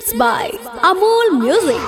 Presents by Amol Music.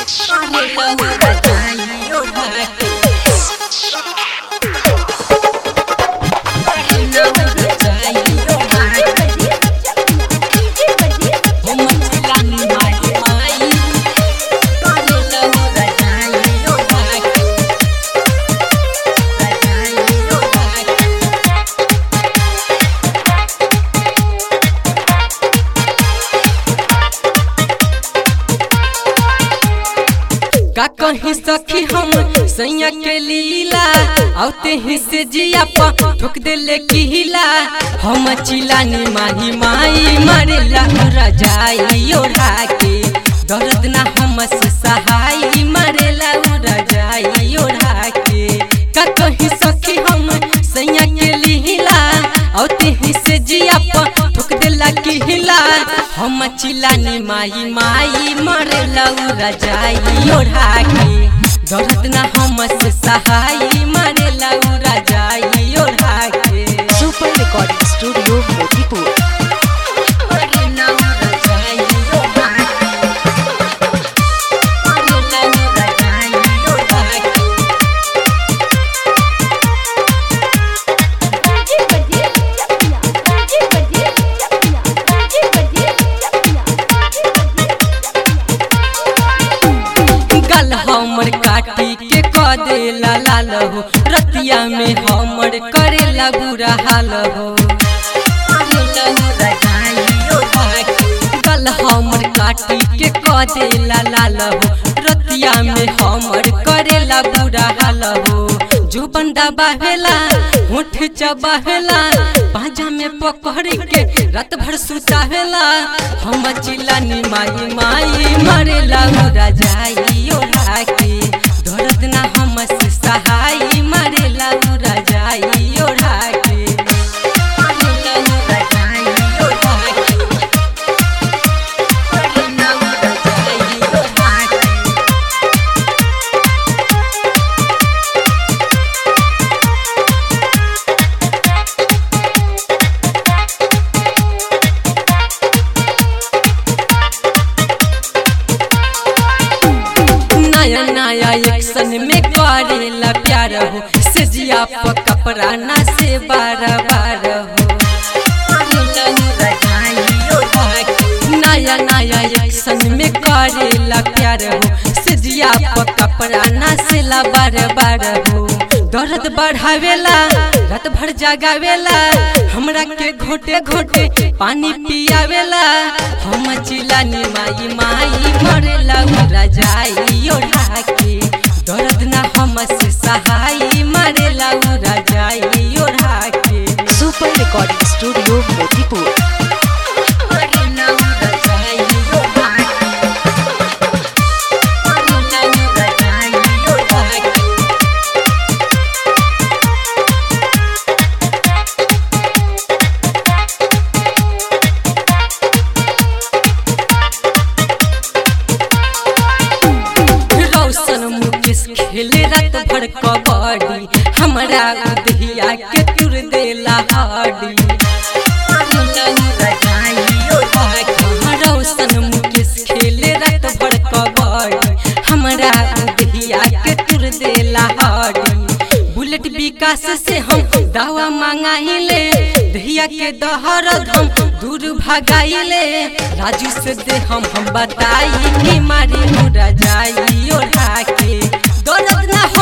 का कहीं सखी हम सैया के लीला आते ही से जिया पा ठोक देले किला हम चिलानी माही माई मारेला रजाई ओढ़ा के दर्द ना हम से सहाई मारेला रजाई ओढ़ा के का कहीं सखी हम सैया के लीला आते ही से जिया पा ठोक देला किला हम चिलानी माई माई मारेला रजाई ओढ़ा के दर्द ना हम से सहाई मारेला रजाई ओढ़ा के सुपर रिकॉर्डिंग स्टूडियो मोतीपुर मारेला रजाई ओढ़ा के मारेला रजाई ओढ़ा के गल हमर काटी के क देला लाल हो रतिया में हमर करेला बुरा हाल हो गल हमर काटी के क देला लाल हो रतिया में हमर करेला बुरा हाल हो जो बंदा बहेला होठ चबाहेला पाजा में पकड़ के रात भर सुताहेला हम चिल्लानी माई माई मरेला उड़ा जाई ओढ़ा के दर्द ना हम से सहाई मरेला उड़ा जाई ओढ़ा के मरेला उड़ा जाई ओढ़ा के मरेला उड़ा जाई ओढ़ा के नया नया एक्शन में करेला प्यार हो सजिया प कपड़ा ना से बार बार हो नया नया एक्शन में करेला प्यार हो सजिया प कपड़ा ना से ला बार बार हो दर्द बढ़ावेला रात भर जगावेला हमरा के घोटे घोटे पानी पियावेला हम चिलानी माई माई मरेला उड़ा जाई ओढ़ा के दर्द ना हम से सहाई मरेला उड़ा जाई ओढ़ा के सुपर रिकॉर्डिंग स्टूडियो मोतीपुर मरेला उड़ा जाई ओढ़ा के मरेला उड़ा जाई ओढ़ा के रौशन मुकेश खेले रात भर कबड्डी हमरा उदहिया के तुर देला हाडी रौशन मुकेश खेले रात भर कबड्डी हमरा उदहिया के तुर देला हाडी बुलेट विकास से हम दवा मांगाइले दहिया के दहरद हम दूर भगाइले राजू से दे हम हम बताई कि मारी मुरा जाई ओढ़ा के दर्द ना